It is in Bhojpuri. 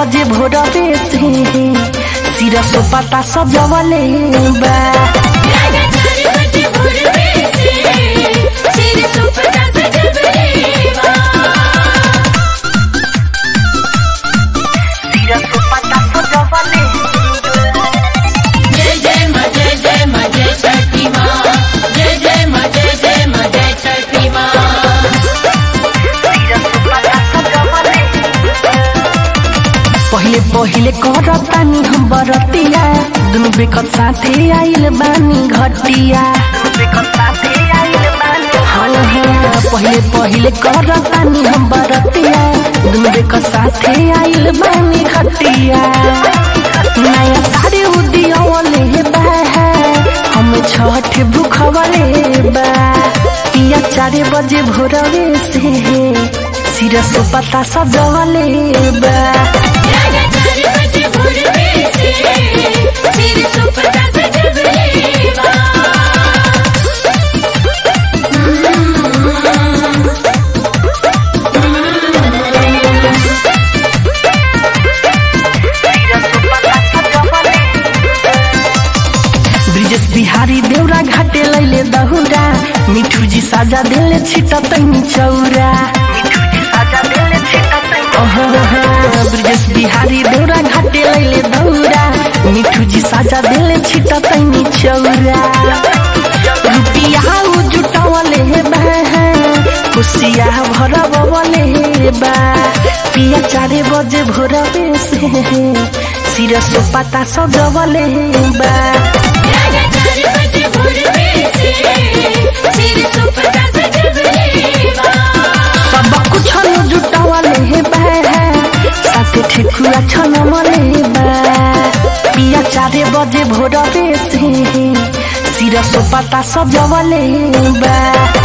बजे भोरवे से सिर सोपाता सजवले बा राजा चार बजे भोरवे से सिर सुपता सजबलेवा सिर सोपाता सजवले जय जय माँ जय जय माँ जय छठी माँ जय जय माँ जय जय माँ जय छठी माँ पहिले पहिले करतानी हम बरतिया दुनु बेकत साथे आइल बानी घटिया हाँ हाँ पहिले पहिले करतानी हम बरतिया दुनु बेकत साथे आइल बानी घटिया नया साड़ी उदियवले बा हम छठ भूखवले बा पिया चारे बजे भोरवे से सिर सोपता सजवले बा राजा चार बजे भोरवे से सिर सुपता सजबलेवा ब्रिजेश बिहारी देउरा घाटे लैले दहुरा मिठू जी साजा देले छिटा तैनी चौरा ओहो, ब्रिजेश बिहारी देउरा घाटे लैले दहुरा मिठू जी साजा देले छिटा तैनी चौरा रुपिया उ जुटावले बा खुशिया भरबवले बा पिया चारे बजे भोरवे से सिर सोपाता सजवले बा राजा चार बजे भोरवे से सिर सुपता सजबलेवा सब कुछ न जुटावले बा साथे ठेकुआ छन मले बा पिया चारे बजे भोरवे से सिर सोपाता सजवले बा